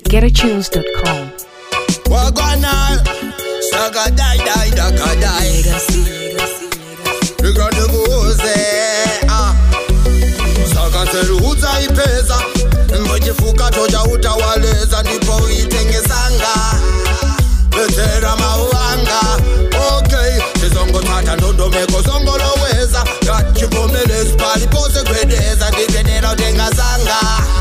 GetAtunes.com. Wagwana, saga die die daka die. Nigranevuze, ah. Saka seruza ipeza, mwechifuka toja utawaleza ndipo itengesanga. Betera mauanga, okay. Sizongo tata ndondomeko zongoloweza. Kachivomelezi palipose gwedeza, ndikenera utengasanga.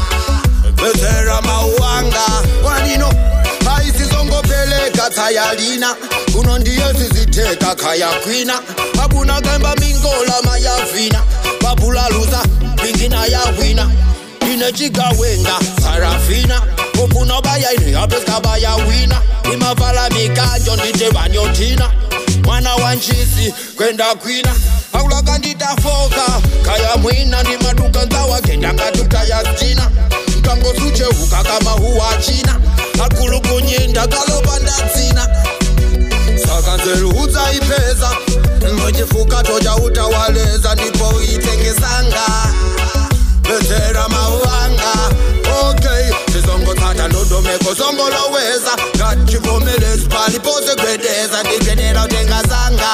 Betera mauanga, wanino haisizongopeleka tsayalina kuno ndiyo ziziteka khaya kwina abuna kemba mingola mayavina babulaluza pingina yawina ine chigawenga sarafina ufuna bayaine apeskabayawina imavala mikanjo ndite vanyotina mwana wa nchisi kwenda kwina aulaka nditafoka kaya mwina ndi maduka nzawa kendangatuta yastina mtangosucheuka kama huwa china akulukunyinda kalopanda dzina saka nzeruudza ipeza mwechifuka toja utawaleza ndipo itengesanga betsera mauanga okay sizongotsata ndondomeko zongoloweza ngachivomelezi palipose gwedeza ndikenera utengasanga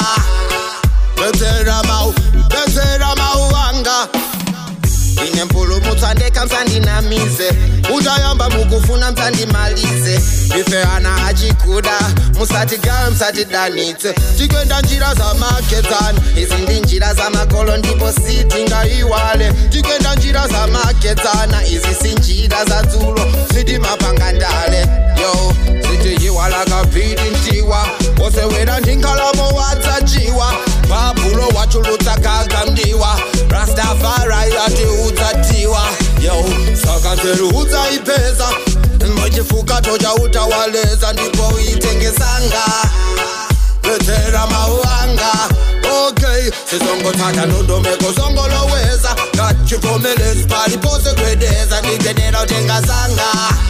betsera mau betsera mauanga ine mpulumutsa ndekamsandinamize uchayamba mukufuna msandimalize ife ana achikuda musati gawe msatidanitse tikwenda njira za makedzana izi ndi njira za makolo ndipo sitingaiwale tikwenda njira za makedzana izi si njira za dzulo sitimapangandale yo sitiyiwala kabhidi ntiwa osewera ndinkalamo wadzachiwa bhabhulo wachulutsa kagamdiwa rastafari atiudzatiwa yo saka nzeruudza ipeza mwechifuka toja utawaleza ndipo itengesanga betsera mauanga okay sizongotsata ndondomeko zongoloweza ngachivomelezi palipose gwedeza ndikenera utengasanga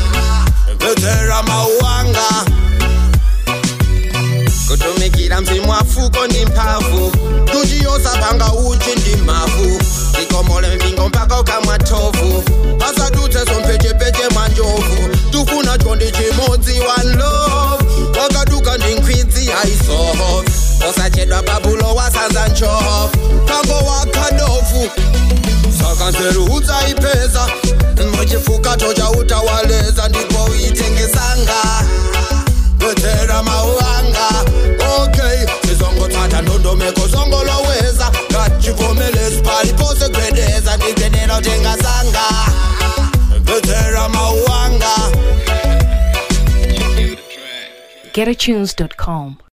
betsera mauanga kutumikira mzimu wafuko ndi mphamvu tuchiyosapanga uchi ndi mavu tikomole mpingo mpaka ukamwa thovu pasadutse sompechepeche mwa njovu tufuna chondi chimodzi one love wakaduka ndi nkhwidzi aisoho osachedwa babulo wasanza nchoho tango wakadovu saka nzeruudza ipeza mwechifuka toja utawaleza ndipo itengesanga betsera mauanga okay sizongotsata ndondomeko zongoloweza ngachivomelezi palipose gwedeza ndikenera utengasanga betsera mauanga GetAtunes.com.